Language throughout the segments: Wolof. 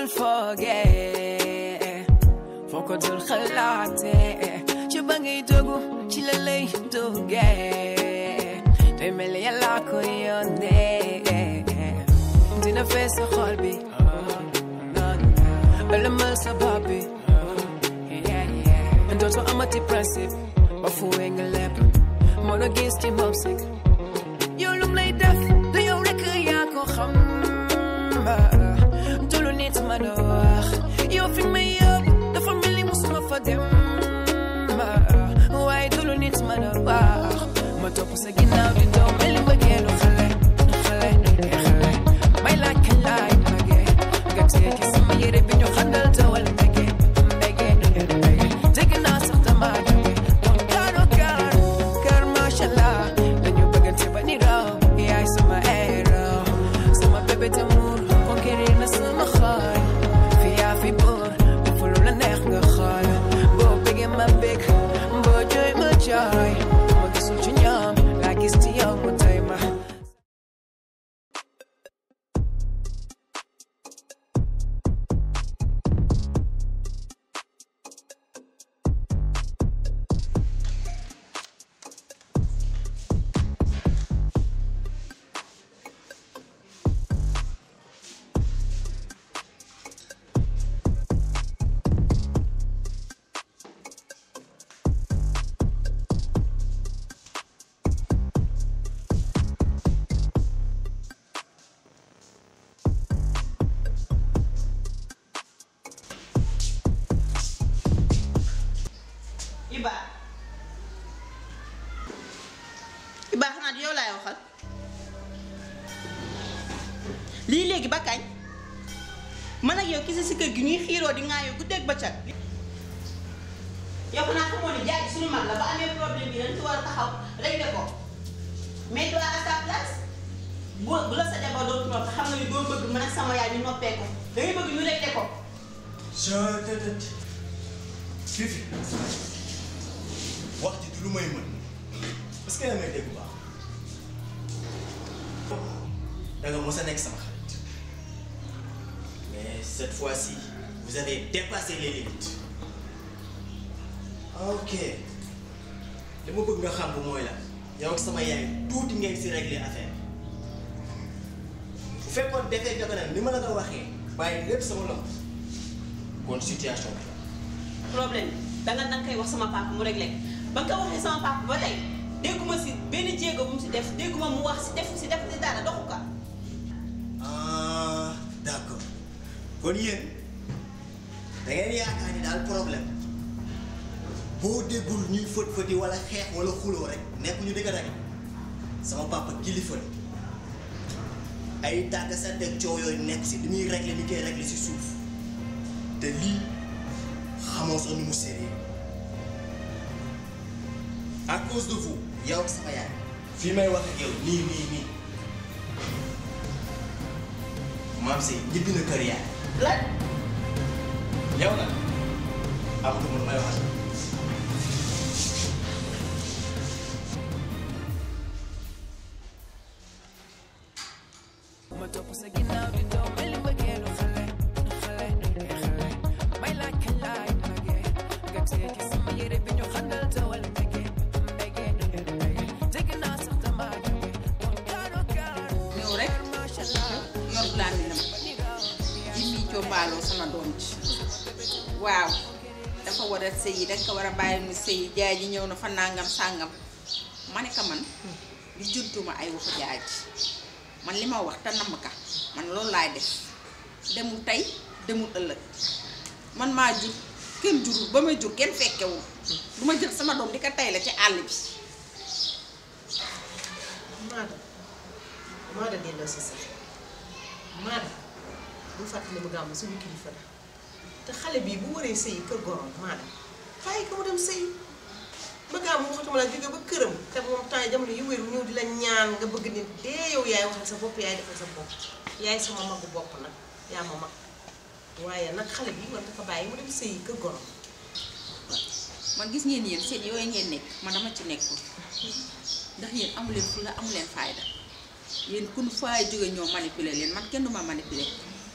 dul foogee foo ko dul xalaatee ci ba ngay dogu ci la lay duggee day mel ni yàlla ko yónnee dina fees sa xol bi ëlëmal sa bopp bi dootoo amati principe ba fuwee nga lépp moo la gis ci moom sik yow lum lay def du yow rek yaa ko xam du lu nit mën a wax yow fi may yóbbu dafa mel ni musuma fa dem waaye du lu nit mën a wax ma topp sa ginnaaw di daw mel ni mbëggeelu xale xale xale may laaj kañ laay magee nga téye ci sama yére bi ñu xandal tawal mbege mbege mbege dégg naa sax dama jóge donc kaaro kaar kaar macha allah dañu bëggante ba ni raw yaay sama héros sama bébé d'amour conquérir na sama xol fi yaa fi buur dafa lu la neex nga xool boo bëggee ma bëgg boo jooy ma jooy ma gisul ci ñoom laa gis ci yow mu tey ma Iba Iba xanaa yow laay waxal lii léegi ba kañ man ak yow kese si kër gi ñuy xiiroo di ŋaayoo guddeeg bëccëg yow xanaa xamoo ni jaay suñu mag la ba amee problème bi dañ ci war a taxaw régler ko mais toi à sa place bu bu la sa jabar dootu nopp xam nga ni doo bëgg man ak sama yaay ñu noppee ko da ngay bëgg ñu régler ko je te te Fifi wax ji du lu may mën parce que yaa may dégg bu baax da nga mos a nekk sama xarit mais cette fois-ci vous avez dépassé les limites ok li ma bëgg nga xam bu mooy la yow ak sama yaay tuuti ngeen si régler affaire bu fekkoon defee joxe na ni ma la ko waxee bàyyi lépp sama loxo kon situation bi la. problème danga danga koy wax sama papa mu réglé ko ba nga ko waxee sama papa ba tey dégguma si benn jéego bu mu si def dégguma mu wax si def si def si dara doxu ko ah d'accord kon yéen da ngeen yaakaar ni daal problème boo déggul ñuy fët fëti wala xeex wala xuloo rek nekk ñu dëgg rek sama papa kilifa la ay tàgg sa teg coow yooyu nekk si li muy régler li koy régler si suuf te lii xamoo sax ni mu sérieux à cause de vous yow ak sama yaay fii may wax ak yow nii nii nii maam si ñibbi na kër yaay lan yow nag amatuma lu may wax ma topp sa ginnaaw di daw mel ni mbëggeelu xale xale xale may laaj kañ laay magee nga téye ci sama yére bi ñu xandal tawal mbege mbege mbege dégg naa sax dama jóge donc kaaro kaar ñëw rek macha allah yor làmminam jimmi combaaloo sama doom ji waaw dafa war a sëyi danga ko war a bàyyi mu sëyi jaay ji ñëw na fa nangam sàngam ma ne ka man di juntuma ay waxu jaay ji man li ma wax te namm ka man loolu laay def demul tey demul ëllëg man maa jur kenn jurul ba may jur kenn fekkewul du ma jël sama doom di ko tay la ci àll bi Maada Maada delloo si sax Maada bu fàttali mu gàmm suñu kilifa la te xale bii bu waree sëyi kër gorom Maada bàyyi ko mu dem sëyi ba gàmm waxatuma la jóge ba këram te moom temps yi jamono yu wéru ñëw di la ñaan nga bëgg nit dee yow yaay waxal sa bopp yaay defal sa bopp yaay sama magu bopp nag yaa ma mag waaye nag xale bi war nga ko bàyyi mu dem sëyi kër gorom man gis ngeen yéen seen yooyu ngeen nekk man dama ci nekkul ndax yéen amuleen fulla amuleen fayda yéen kun faay jóge ñoo manipuler leen man kenn du ma manipuler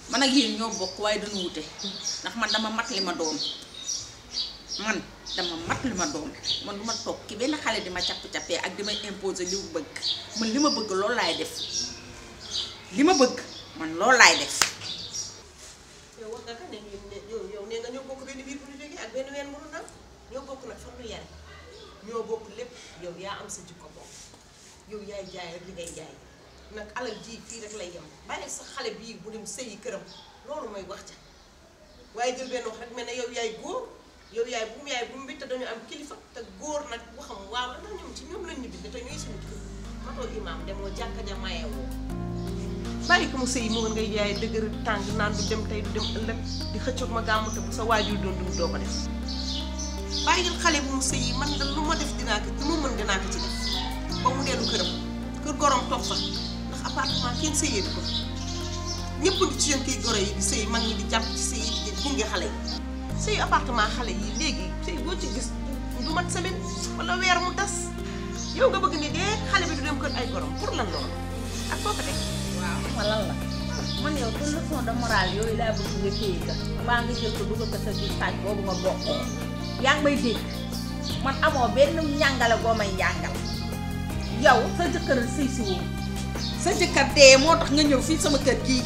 man ak yéen ñoo bokk waaye dañu wute ndax man dama mat li ma doon man dama mat li ma doon man du ma toog ki benn xale di ma capp-cappee ak di may imposer li mu bëgg man li ma bëgg loolu laay def li ma bëgg man loolu laay def yow wax nga ka ne yow yow nee nga ñoo bokk benn biir bu ñu jógee ak benn ween bu ñu naan ñoo bokk nag fan lu yare ñoo bokk lépp yow yaa am sa jikko bopp yow yaay jaay rek li ngay jaay nag alal ji fii rek lay yem bàyyi sa xale bii bu dem sëyi këram loolu mooy wax ca waaye jël benn wax rek mel ne yow yaay góor yow yaay bu mu yaay bu mu bi te dañu am kilifa te góor nag waxam waaw la ndax ñoom ci ñoom lañ ñu bind te ñooy suñu kilifa matoo imaam demoo jàkka ja mayewoo bàyyi ko mu sëy moo ngay jaay dëgër tàng naan du dem tey du dem ëllëg di xëccoog ma gàmmu te bu sa waajur doon dund doo ko def bàyyil xale bu mu sëy man da lu ma def dinaa ko lu ma mën dinaa ko ci def ba mu dellu këram kër gorom toog fa ndax appartement kenn sëyeetu ko ñëpp ngi ci seen kii goro yi di sëy mag ñi di jàpp ci sëy yi di gunge xale yi sëy appartement xale yi léegi sëy boo ci gis du mat semaine wala weer mu tas yow nga bëgg ni dee xale bi du dem kër ay gorom pour lan loolu ak foo ko teg waaw xam nga lan la man yow te leçon de morale yooyu laa bëgg nga téye ka mbaa nga jël ko dugal ko sa biir saaj boobu nga bokkoo yaa ngi may dégg man amoo benn njàngale boo may njàngal yow sa jëkkër sëy si woo sa jëkkër dee moo tax nga ñëw fii sama kër gii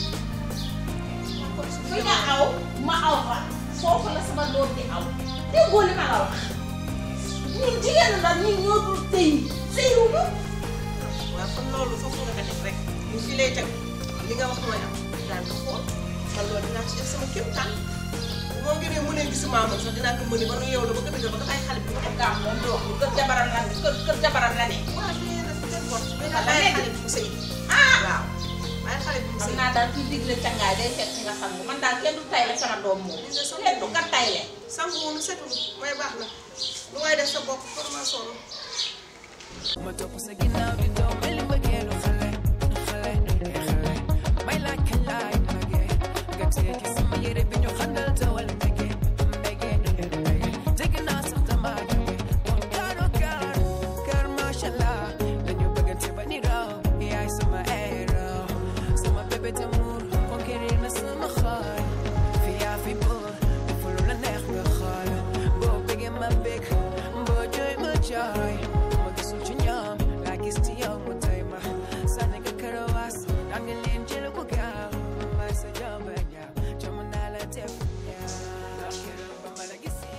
fi nga aw ma aw fa foofu la sama doom di aw déggoo li ma la wax ñun jigéen la ñun ñoo dul sëy sëyuñu waaw kon loolu foofu nga ko def rek ñu fi lay teg li nga wax mooy am daan ko xool man loolu dinaa ci def sama kéem tànn moo gënee mu ne gisuma amoon sax dinaa ko mëni ba nu yeew la ba ko dëgg ba ko ay xale bi mu def gàmm moom di wax ni kër jabaram la kër kër jabaram la ne waaw li ngeen def seen bot mais Wala bàyyi léegi. xale bi mu sëy ah waaw bàyyi xale bi mu xam sëy naa daal kuy digle cangaay day fekk nga sangu man daal kenn du tayle sama doom moom kenn du ka tayle sangu woonu setul mooy baax na lu waaye def sa bopp formation ma topp sa ginnaaw di daw mel ni mbëggeelu xale xale xale may laaj kañ laay magee nga téye ci sama yére bi ñu xandal tawal mbege mbege mbege dégg naa sax dama jóge moom kaaro kaar kaar macha allah dañu bëggante ba ni raw yaay sama héros sama bébé d'amour conquérir na sama xol fi yaa fi buur dafa lu la neex nga xool boo bëggee ma bëgg boo jooy ma jooy ma gisul ci ñoom laa gis ci yow mu doy ma sànni nga karawaas da nga leen jël ko gaaw may sa jomba ñaaw jom naa la def ñaaw keroog ba ma la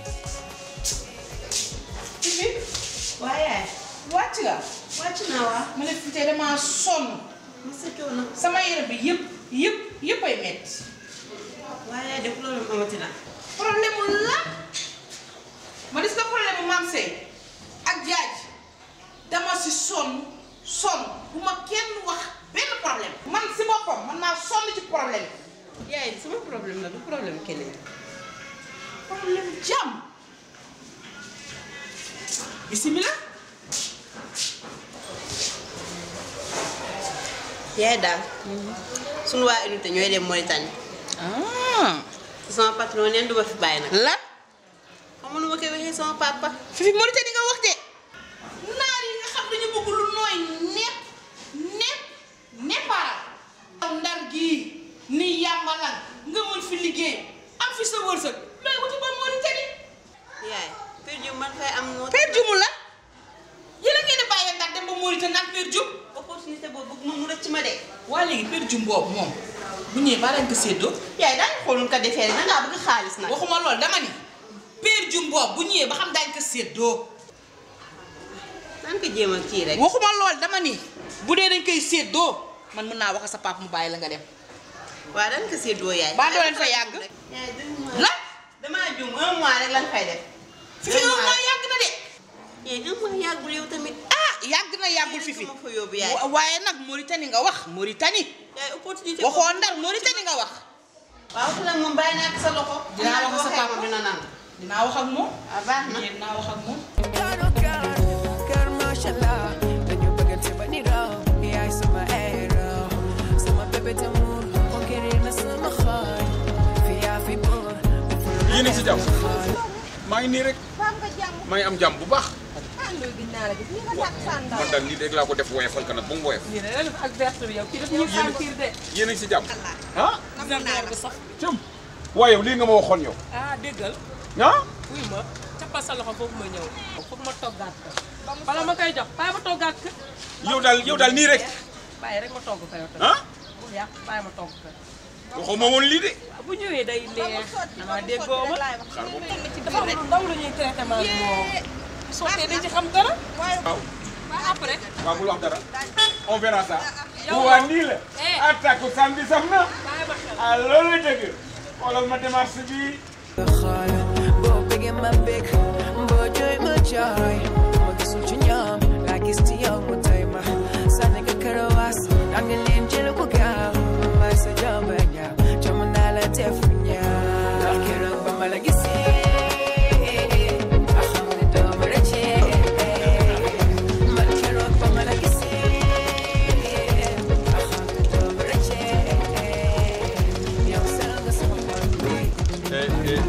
gisee waaye wàcc nga wàcc naa waa ma ne fi tey damaa sonn ma sa coono sama yére bi yëpp yëpp yëpp ay metti waaye def loolu amati na problème mu la ma gis nga problème mu maam sey ak jaaj dama si sonn sonn bu ma kenn wax benn problème man si boppam man naa sonn ci problème yaay sama problème la du problème keneen problème jàmm bismillah yaay daal sunu waa unité ñooy dem Mauritanie ah sama patron neen duma fi bàyyi nag lan xam nga nu ma koy waxee sama papa fi fi Mauritanie nga wax de naar yi nga xam dañu bëgg lu nooy nepp nepp neppaaral aw ndar gii ni yàmbalan nga mën fi liggéey am fi sa wërsëg looy wuti ba Mauritanie yaay per ju man fay am noo Père Dioum la yéen a ngeen di bàyyi ndax dem ba Mauritanie naan Père Dioum opportunité boobu bëgg mu rëcc ma de waa léegi Père Dioum boobu moom bu ñëwee ba lañ ko séddoo yaay daañu xoolul ka defee rek dangaa bëgg xaalis nag waxuma loolu dama ni Père Dioum boobu bu ñëwee ba xam daañ ko séddoo naan ko jéem a kii rek waxuma lool dama ni bu dee dañ koy séddoo man mën naa wax ak sa papa mu bàyyi la nga dem waaw dañ ko séddoo yaay Ba doo leen fa yàgg? yaay deux mois lan damaa juum un mois rek lan fay def fi fi un mois yàgg na de yaay un mois yàggul yow tamit ah yàgg na yàggul fi fi ma fa yóbbu yaay Wa- waaye nag Mauritanie nga wax Mauritanie yaay opportunité waxoo ndar Mauritanie nga wax waaw ku nag moom bàyyi naa ko sa loxo Dinaa wax ak sa waxee papa. moom dina nangu dinaa wax ak moom waaw baax na dinaa wax ak moom Karo kar kar macha allah dañu bëggante ba ni raw yaay sama héros sama bébé d'amour conquérir na sama xol fi yaa fi buur dafa lu la yéen a ngi si jàmm xool maa ngi nii rek maa ngi am jàmm bu baax man daal lii rek laa ko def woyofal ka nag ba mu woyof lii de ak verte bi yow kii daf ñuy sentir de. yéen a ngi si jàmm ah verre bi sax cëm waaye yow lii nga ma waxoon yow ah déggal ah wuy ma cappal sa loxo foofu ma ñëw foog ma toggaat ko bala ma koy jox bàyyi ma toggaat ko yow daal yow daal nii rek bàyyi rek ma togg ko yow tamit ah bul yàq bàyyi ma togg ko waxoo ma woon lii de bu ñëwee day neex dama déggoo ma xaar boobu dafa am lu ndaw lu ñuy traité ma ak moom sottee dañ ci xam dara waaw waaye après waaw bul wax dara on verra ça Yow waa nii la Eh. attaque samedi sax na bàyyi ma xel ah loolu la dëgg xoolal ma démarche bi xaal boo bëggee ma bëgg boo jooy ma jooy ma gisul ci ñoom laa gis ci yow mu tey ma sànni nga karawaas danga leen jël ko gaaw may sa jomba ñaaw jom naa la def ñaaw ndax keroog ba ma la gisee a xam ne doo ma rëccee man keroog ba ma la gisee a xam ne doo ma rëccee yow sell nga sama xol bi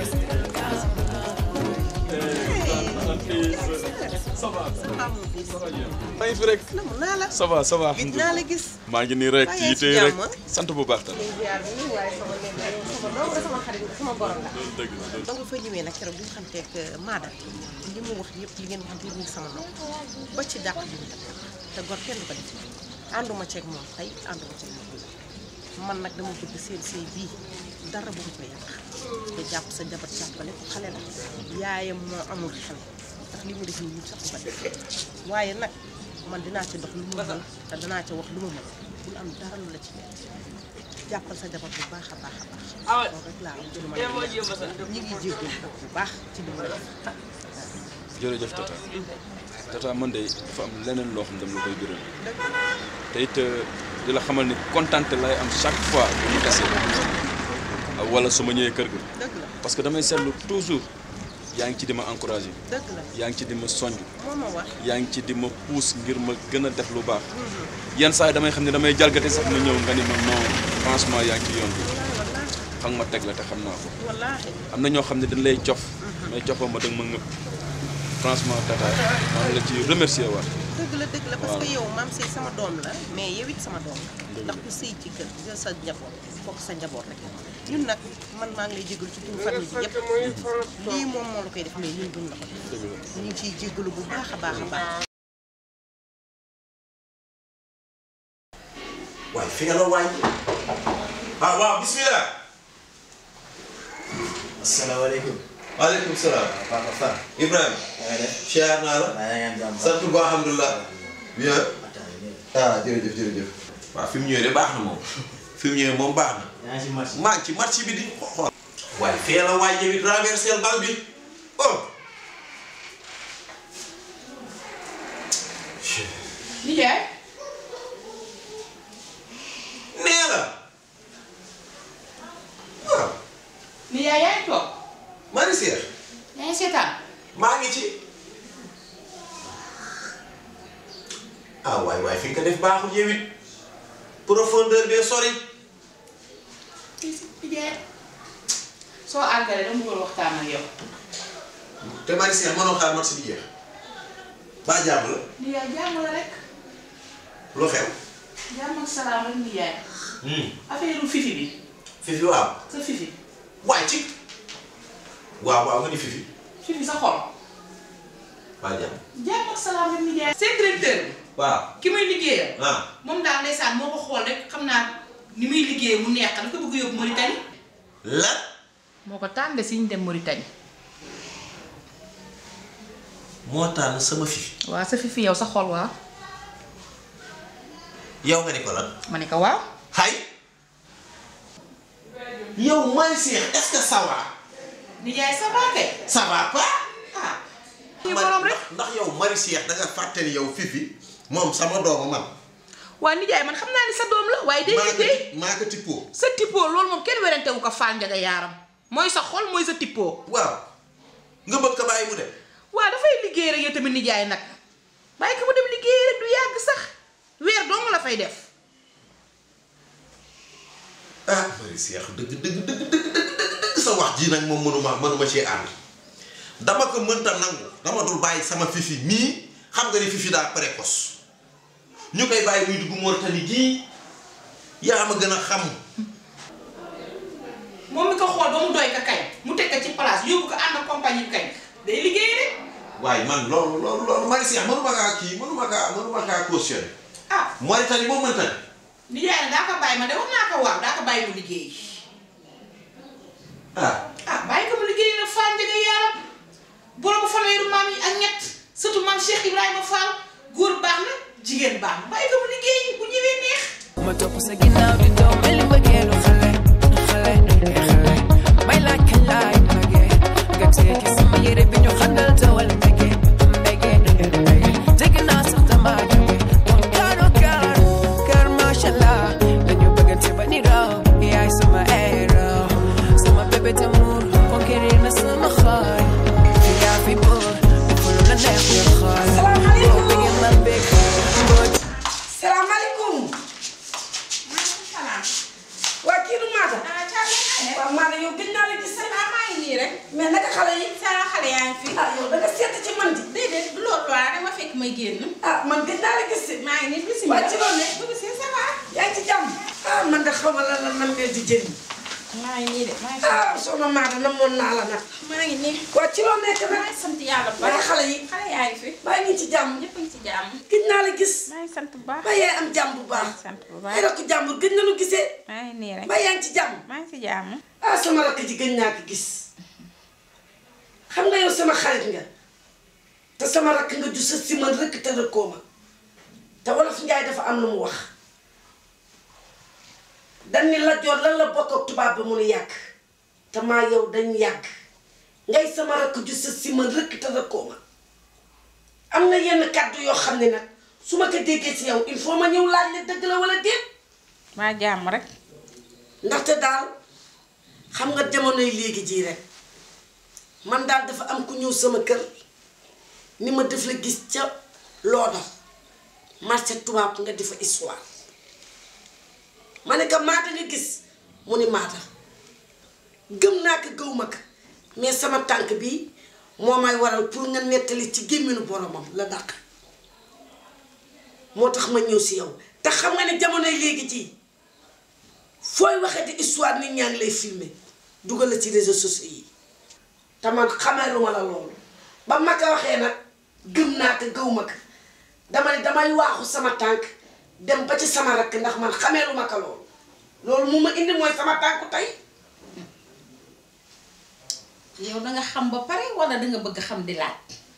maa ngi fi rek namu naa la ça va ça va gis naa la gis maa ngi nii rek Maa ci ngi yite ci rek jàmm. sant bu baax tam ziar bi nii waaye sama nen la yow sama doom nga sama xarit nga sama borom la dëgg la dëgg donc fa ñëwee nag keroog bi nga xam te que Maada li mu wax yëpp li ngeen wax yëpp ñu ngi sama nopp ba ci dàq bi mu def te gor kenn du ko def ànduma ceeg moom tey ànduma ceeg moom man nag dama bëgg seen sëy bii dara bu mu ko yàq te jàpp sa jabar jàppale ko xale la yaayam moo amul xel ndax li mu def nii ñun sax du ko def waaye nag man dinaa ci dox lu mu mën te danaa ci wax lu mu mën bul am dara lu la ci mel jàppal sa jabar bu baax a baax a baax loolu rek laa am ci lu ma la wax ñi ngi jéggul nag bu baax ci li mu la def jërëjëf tata tata man de dafa am leneen loo xam ne dama la koy gërëm te it di la xamal ni kontante lay am chaque fois bu ñu tasee wala su ma ñëwee kër ga dëgg la parce que damay seetlu toujours yaa ngi ci di ma encouragé dëgg la yaa ngi ci di ma sonj moo ma wax yaa ngi ci di ma pousse ngir ma gën a def lu baax yenn saa yi damay xam ne damay jalgati sax ma ñëw nga ni ma non franchement yaa ngi ci yoon bi wallaahi xam nga ma teg la te xam naa ko wallaahi am na ñoo xam ne dañ lay cof mais cofoo ma danga ma ngëpp franchement tata maa ngi la ci remercier waat dëgg la dëgg la parce que Waaw. yow maam sëy sama doom la mais yow it sama doom la ndax ku sëy ci kër jël sa njaboot foog sa njaboot rek ñun nag man maa ngi lay jégalu ci turu famille bi yëpp lii moom moo la koy def mais ñun duñ la ko def ñu ngi ciy jégalu bu baax a baax a baax waaye fi nga la wàññi ah waaw bismillah asalaamaaleykum. waaleykum salaam Papa Fall. Ibrahima na nga def. siyaar naa la maa ngi am jàmm. sant bu baax alhamdulilah bien Attends, ñëw. ah jërëjëf jërëjëf waaw fi mu ñëwee de baax na moom fi mu ñëwee moom baax na yaa ngi si marché. maa ngi ci match bi di xool waaye fee la waay yow it renverser bal bi oh nijaay nee la waaw nijaay yaa ngi toog Marie Seer yaa ngi seetaan maa ngi ci ah waay waay fi nga ko def baaxul yow it profondeur bee sori nijaay soo àggalee dama bëggoon waxtaan ak yow te Marie Seer mënoo xaar match bi jeex ba jàmm la nijaay jàmm la rek lu xew jàmm ak salaam rek nijaay affaire fifi bi fifi waaw sa fifi waay ci waaw waaw nga ni fifi fifi sa xol ba jàmm jàmm ak salaam rek nijaay seen directeur bi waaw ki muy liggéeyal ah moom daal ndeysaan moo ko xool rek xam naa ni muy liggéeyee mu neex dafa bëgg yóbbu Mauritanie lan moo ko tànn si ñu dem Mauritanie moo tànn sama fifi waaw sa fifi yow sa xol waaw yow nga ni ko lan ma ne ko waaw hay yow Marie Seer est-ce que ça va nijaay ça va kay ça va pas ah ñu man borom rek ndax ndax yow Marie Seer da nga fàttali yow fifi moom sama doomu man waa nijaay man xam naa ni sa doom la waaye day maa ko liggéey ti- maa ko tippoo sa tippoo loolu moom kenn werante wu ko faal njaga yaaram mooy sa xol mooy sa tippoo waaw nga bëgg ko bàyyi mu dem waa dafay liggéey rek yow tamit nijaay nag bàyyi ko mu dem liggéey rek du yàgg sax weer dong la fay def ah Marie Seer dëgg dëgg dëgg dëgg dëgg dëgg dëgg sa wax ji nag moom mënuma mënuma cee ànd dama ko mënta nangu dama dul bàyyi sama fifi mii xam nga ni fifi daa précoce ñu koy bàyyi muy dugg Mauritanie gii yaa ma gën a xam moom mi ko xool ba mu doy ka kañ mu teg ko ci place yóbbu ko ànd ak compagnie kañ day liggéey rek waaye man loolu loolu loolu Marie Cheikh mënuma kaa kii mënuma kaa mënuma kaa cautionné ah Mauritanie boo mënta ne nijaay na daa ko bàyyi ma de wax naa ko waaw daa ko bàyyi mu liggéey ah ah bàyyi ko mu liggéey nag Fall njëga yaaram borobu fanweeru maam yi ak ñett surtout maam Cheikh Ibrahima Fall góor baax na jigéen baax na bàyyi ko mu liggéey bu ñëwee neex ma topp sa ginnaaw di daw mel ni mbëggeelu xale xale eh xale may laaj kañ laay màggee nga tekki sama yére bi ñu xandal tawal mbege mbege mbege dégg naa sax dama jóge kon kaaro kaar kaar macha allah dañu bëggante ba ni raw yaay sama héros sama bébé d'amour conquérir na sama xol fi yaa fi buur dafa lu la neex nga xool boo bëggee ma bëgg boo salaamaaleykum waa kii du Maata waaw Maata yow gëj naa la gis sa ah maa ngi nii rek mais naka xale yi saa xale yaa ngi fi ah yow da nga seet ci man di déedéet du loolu laa dama fekk may génn ah man gëj naa la gis si maa ngi nii bisimilah waa ci loolu ne dugg si ça va yaa ngi ci jàmm ah man de xaw ma lan la nan leen di jëriñ maa ngi nii de maa ngi ah soxna Maata namoon naa la nag maa ngi nii waa ci loo nekk maa nag ngi sant yàlla bu waaye baax xale yi xale yaa ngi fi baa ngi ci jàmm ñëpp a ngi ci jàmm gëj naa la gis maa ngi sant bu baax ba yaay am jàmm bu baax sant bu ay baax rakk jàmbur gëj nañu gisee maa ngi nii rek ba yaa ngi ci jàmm maa ngi ci jàmm ah sama rakk ji gëj naa ko gis xam nga yow sama xarit nga te sama rakk nga ju sa si man rëkk te rëkkoo ma te wolof njaay dafa am lu mu wax dañ ni la joor lan la bokk ak tubaab ba mu nu yàgg te maa yow dañ yàgg ngay sama rakk ju sa si man rëkk te rëkkoo ma am na yenn kàddu yoo xam ne nag su ma ko déggee ci yow il faut ma ñëw laaj la dëgg la wala déet maa jàmm rek ndaxte daal xam nga jamonoy léegi jii rek man daal dafa am ku ñëw sama kër ni ma def la gis ca looda marché tubaab nga di fa histoire ma ne ko maata nga gis mu ni maata gëm naa ko gëw ma ko mais sama tànk bi moo may waral pour nga nettali ci gémminu boromam la dàq moo tax ma ñëw si yow te xam nga ne jamonoy léegi jii fooy waxee di histoire nit ñaa ngi lay filmer dugal la ci réseaux sociaux yi te man xamee lu ma la loolu ba ma ko waxee nag gëm naa ko gëw ma ko dama ne damay waaxu sama tànk dem ba ci sama rakk ndax man xamee lu ma ko loolu loolu mu ma indi mooy sama tànku tey yow da nga xam ba pare wala da nga bëgg xam di laaj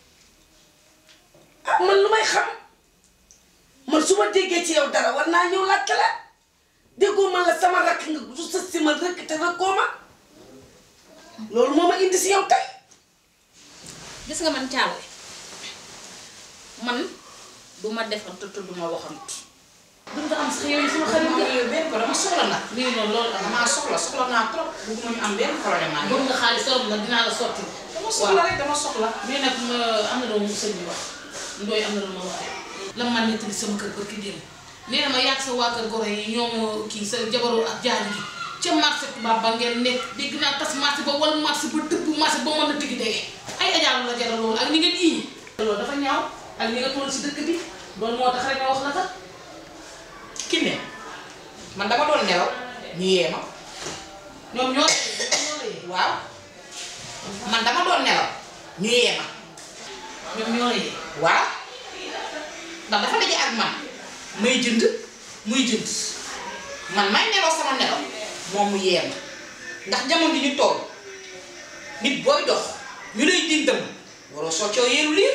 ah man lu may xam man su ma déggee ci yow dara war naa ñëw laajte la déggoo man la sama rakk nga du sa si ma rëkk te rëkkoo ma loolu moo ma indi si yow tey gis nga man càlle man du ma defantu te du ma waxantu du nga am sax yow yi sama xarit nga yow benn ko dama soxla nag lii noonu loolu damaa soxla soxla naa trop bëgguma ñu am benn problème ak bëgg nga xaalis trop nag dinaa la sotti dama soxla rek dama soxla mais nag ma am na doomu sëñ bi wax ndooy am na lu ma waxee la man nit bi sama kër barki démb nee na ma yàgg sa waa kër goro yi ñoom kii sa jabaru ak jaani gi ca marché tubaab ba ngeen nekk dégg naa tas marché ba wala marché ba dëbb marché ba mën a tigi dege ay ajaalu la jaral loolu ak ni nga ii loolu dafa ñaaw ak ni nga toll si dëkk bi loolu moo tax rek ma wax la sax ki ne man dama doon nelaw ñu yee ma ñoom ñoo waaw man dama doon nelaw ñu yee ma ñoom ñoo yee waaw ndax dafa daje ak man may jënd muy jënd man may nelaw sama nelaw moom mu yee ma ndax jamono di ñu toll nit booy dox ñu lay dindam waroo soccoo yeelu liir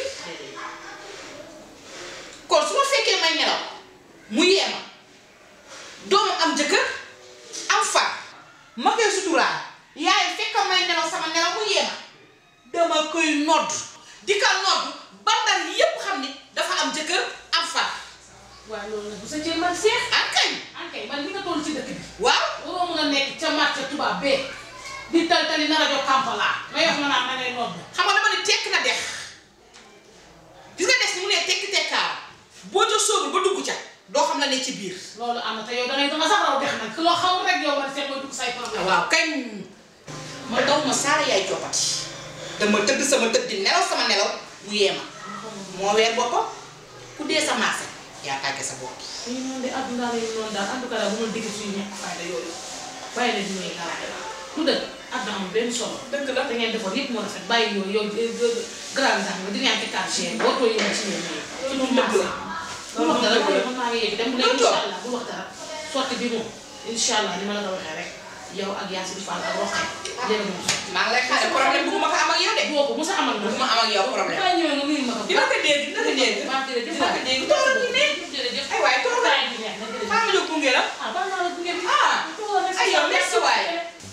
kon su ma fekkee may nelaw mu yee ma doomu am jëkkër am far ma koy suturaal yaay fekk may nelaw sama nelaw mu yee ma dama koy nodd di ka nodd ba ndar yépp xam ni dafa am jëkkër am far waaw loolu nag bu sa cër man seex an kañ an kañ man li nga toll ci dëkk bi waaw waroo mun a nekk ca marché tubaab bee di tal tali na rajo Kampala may wax nga naan na ngay nodd xam nga dama ne tekk na dex gis nga des ni mu ne tekki tekkaar boo ca sóobul ba dugg ca doo xam la ne ci biir loolu am na te yow dangay danga sax raw dex nag loo xamul rek yow man seet mooy dugg say problème waaw kañ ma daw ma saara yaay coppati dama tëdd sama tëdd di nelaw sama nelaw mu yee ma moo weer boppam ku dee sa marché yaa tàgge sa bopp ñu noonu de àdduna la ñu noonu daal en tout cas daal bu ma digg suñu ñàkk fayda yooyu bàyyi la di ñuy garaade lu dëgg àdduna amul benn solo dëgg la da ngeen defoon yëpp moo rafet bàyyi yooyu yow grand sax nga di ñaan ci quartier boo tooy yéen ci yéen ñi loolu dëgg la bu wax dara man maa ngi yegg dem léegi incha allah bu wax dara sotti bi moom incha allah ni ma la ko waxee rek yow ak Yacine Fall ak Roqe yéen a moom maa ngi lay xaar problème bu ma ko am ak yow de. boo ko mos a amal bu ma am ak yow problème. kaa ñëwee nga nuyu ma ko dina ko dégg dina ko dégg. baax jërëjëf dina ko dégg tool bi ne. jërëjëf ay waay tool kaay bi neex na jërëjëf maa ngi jóg gunge la. ah baax naa la gunge bi ah ay yow merci waay.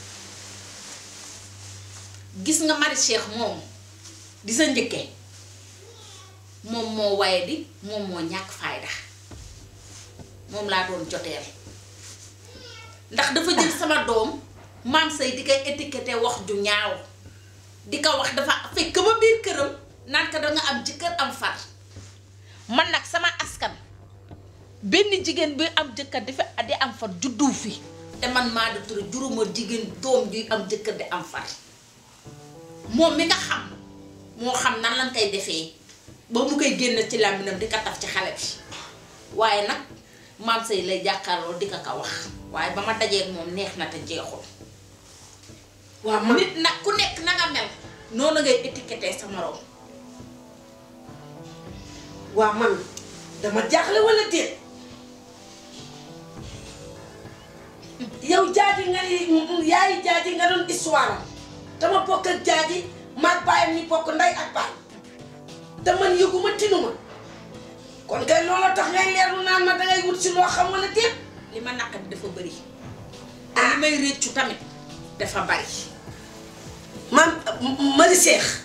gis nga mari cheikh moom di sa njëkke moom moo waye di moom moo ñàkk fayda moom laa doon joteel ndax dafa jël sama doom maam say di koy étiqueté wax ju ñaaw di ko wax dafa fekk ba biir këram naan ko danga am jëkkër am far man nag sama askan benn jigéen bi am jëkkër di fi di am far juddu fi te man maa di ture juróoma jigéen doom juy am jëkkër di am far moom mi nga xam moo xam nan lañ koy defee ba mu koy génn ci làmbinam di ko taf ci xale bi waaye nag maam say lay jàkkaarloo di ko ko wax waaye ba ma dajeeg moom neex na te jeexul waaw man nit nag ku nekk na nga mel noonu ngay étiqueté sa morom waaw man dama jaaxle wala déet yow jaaji nga ni yaayi jaaji nga doon histoire am dama bokk ak jaaji maag baayam ñi bokk ndey ak baay te man yëguma tinuma kon kay loola tax ngay leerlu naan ma dangay wut si loo xam wala déet li ma naqari dafa bëri te li may réccu tamit dafa bari man mari seex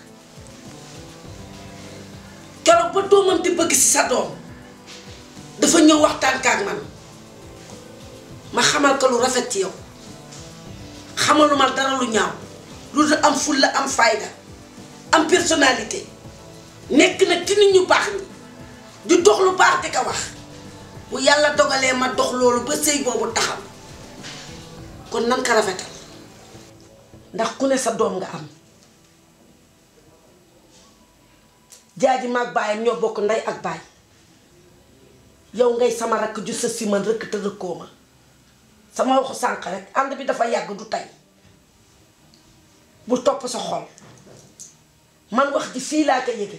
keroog ba doomam di bëgg si sa doom dafa ñëw waxtaan kaak man ma xamal ko lu rafet ci yow xamaluma dara lu ñaaw lu dul am fulla am fayda am personnalité nekk nag ci nit ñu baax ñi di dox lu baax di ko wax bu yàlla dogalee ma dox loolu ba sëy boobu taxaw kon nan ko rafetal ndax ku ne sa doom nga am jaaji maag baayam ñoo bokk ndey ak baay yow ngay sama rakk ju sa si man rëkk te rëkkoo ma sama waxu sànq rek ànd bi dafa yàgg du tey bu topp sa xol man wax ji fii laa ko yëge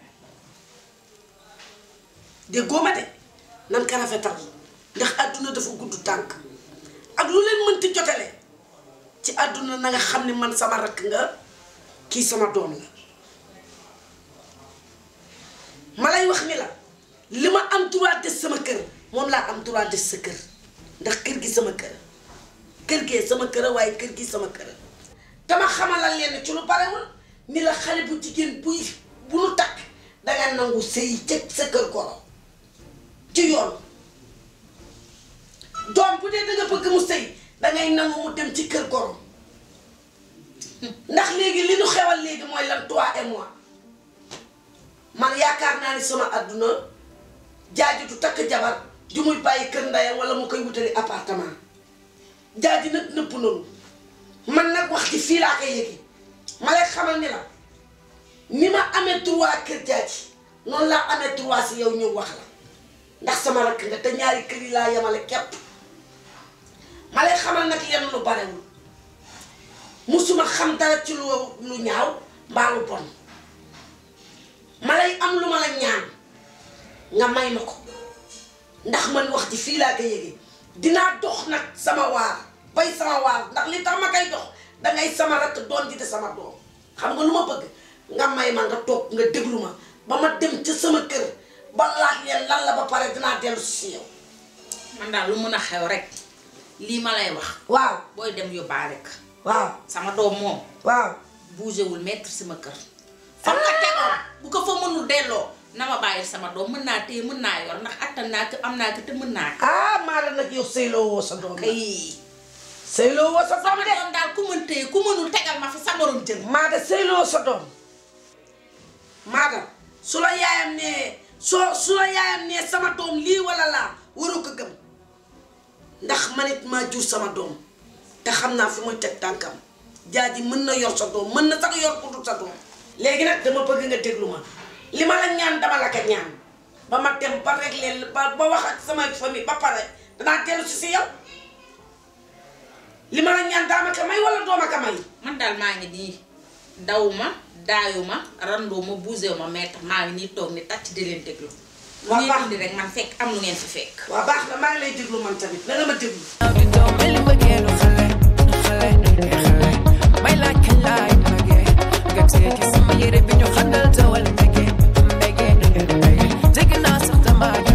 déggoo ma de nan ko rafetal ndax àdduna dafa gudd tànk ak lu leen mënti jotale ci àdduna na nga xam ne man sama rakk nga kii sama doom la ma lay wax ni la li ma am droit des sama kër moom laa am droit des sa kër ndax kër gi sama kër kër gee sama kër waaye kër gi sama kër dama xamalal leen ci lu barewul ni la xale bu jigéen buy bu nu takk danga nangu sëy ca sa kër goro ci yoon doom bu dee danga bëgg mu sëy dangay nangu mu dem ci kër goro ndax léegi li nu xewal léegi mooy lan toi et moi man yaakaar naa ni sama àdduna jaaji du takk jabar ju muy bàyyi kër ndeyam wala mu koy wutali appartement jaaji nag nëpp noonu man nag wax ci fii laa koy yëgi ma lay xamal ni la ni ma amee droit kër jaaji noonu laa amee droit si yow ñëw wax la ndax sama rakk nga te ñaari kër yi laa yemale képp ma lay xamal nag yenn lu barewul musuma xam dara ci lu lu ñaaw mbaa lu bon ma lay am lu ma la ñaan nga may ma ko ndax man wax ci fii laa ko yëgee dinaa dox nag sama waar bay sama waar ndax li tax ma koy dox dangay sama rakk doon ji de sama doom xam nga lu ma bëgg nga may ma nga toog nga déglu ma ba ma dem ca sama kër ba laaj leen lan la ba pare dinaa dellu si yow. man daal lu mën a xew rek lii ma lay wax waaw booy dem yóbbaale ko waaw sama doom moom waaw bougé wul mettre sama kër fa nga tegoon bu ko fa mënul delloo na ma bàyyi sama doom mën naa téye mën naa yor ndax attan naa ko am naa ko te mën naa ko ah maa la nag yow sëyloo woo sa doom la kay sëyloo woo sa doom sama de doom daal ku mën téye ku mënul tegal ma fi sa morom jël maa de sëyloo sa doom maadam su la yaayam nee soo su la yaayam nee sama doom lii wala laa waroo ko gëm ndax man it maa jur sama doom te xam naa fi muy teg tànkam jaaji mën na yor sa doom mën na sax yor ku dul sa doom léegi nag dama bëgg nga déglu ma li ma la ñaan dama la ko ñaan ba ma dem ba régler ba ba wax ak sama famille ba pare danaa dellu si si yow li ma la ñaan daa ma ko may wala doo ma ko may man daal maa ngi nii dawuma daayuma randuma buusewuma maître maa ngi nii toog ni tàcc di leen déglu lu Waa ngeen baax. indi rek man fekk am lu ngeen fi fekk waa baax na maa ngi lay déglu man tamit na nga ma déglu mel ni mbëggeelu xale xale xale may laaj kañ laay magee nga téye ci sama yére bi ñu xandal tawal mbege mbege mbege dégg naa sax damaa